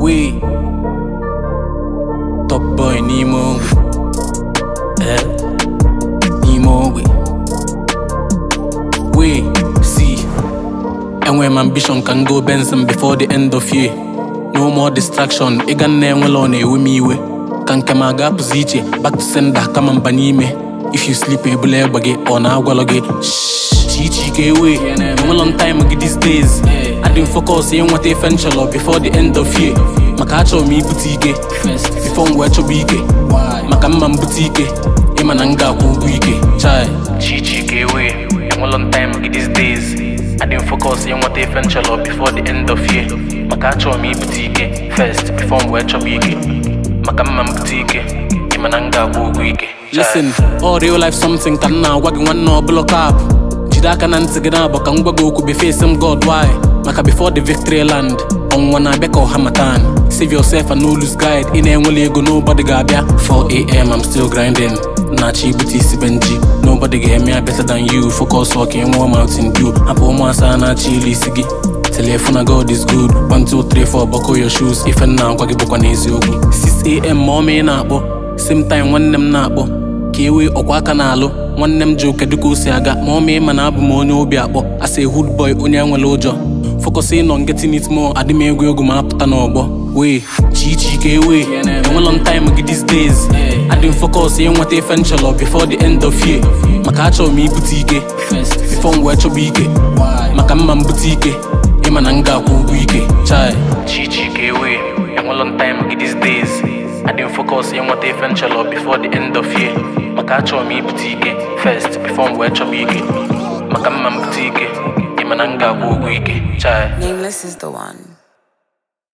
wee top boy n'ime ogbe eh n'ime ogbe wee see enwere m ambition ka m go Benson before the end of year no more distraction ịga nna enwela ọ na-ewe m iwe ka nke m aga apụzi iche back to sender kama mba n'ime if you sleep ebula egbe gị ọ na-agwalọ gị chichi ka ewe enwelọ m time gị these days adị m focus ịnweta ife nchọrọ before the end of year maka achọrọ m ibute ike before m wee chọba ike maka mma m bute ike ịma na m ga-akwụ ụgwọ ike chai chichi ka ewe enwelọ m time gị these days adị m focus ịnweta ife nchọrọ before the end of year maka achọrọ m ibute ike first before m wee chọba ike maka mma m bute ike ịma na m ga-akwụ ụgwọ ike listen all real life something ka m na-agwa gị nwanne ọbụla kap jide aka na ntị gị na-abụ ka m gwa gị okwu beface m god why maka before the victory land ọnwụnwa na-abịa ka ọha matan save yourself and no lose guide ị na-enwele ego nobody ga-abịa 4am I'm still grinding na-achọ ibute isi benji nobody ga-eme ya better than you focus ọka ịnwụọ mountain dew hapụ ụmụasa na-achọ ilu isi gị telefona god is good 1 2 3 4 buckle your shoes ife m na-agwa gị bụkwa n'eziokwu 6am ma ọma ị na-akpọ same time nwanne m na-akpọ ka ewe ọkwa aka na-alụ nwanne m ji ụka dịka o si aga ma ọ ma ịma na abụ m onye obi akpọ asa hood boy onye enwere ụjọ focus ịnọ getting it more adị m egwu egwu ma apụta n'ọgbọ wee chichi ka ewe enwelọ m time gị these days adị m focus ịnweta ife nchọrọ before the end of year maka achọrọ m ibute ike before m wee chọba ike maka mma m bute ike ịma na m ga-akwụ ụgwọ ike chai chichi ka ewe enwelọ m time gị these days adị m focus ịnweta ife nchọrọ before the end of year maka achọrọ m ibute ike first before m wee chọba ike maka mma m bute ike ịma na m ga-akwụ ụgwọ ike chai Nameless is the one.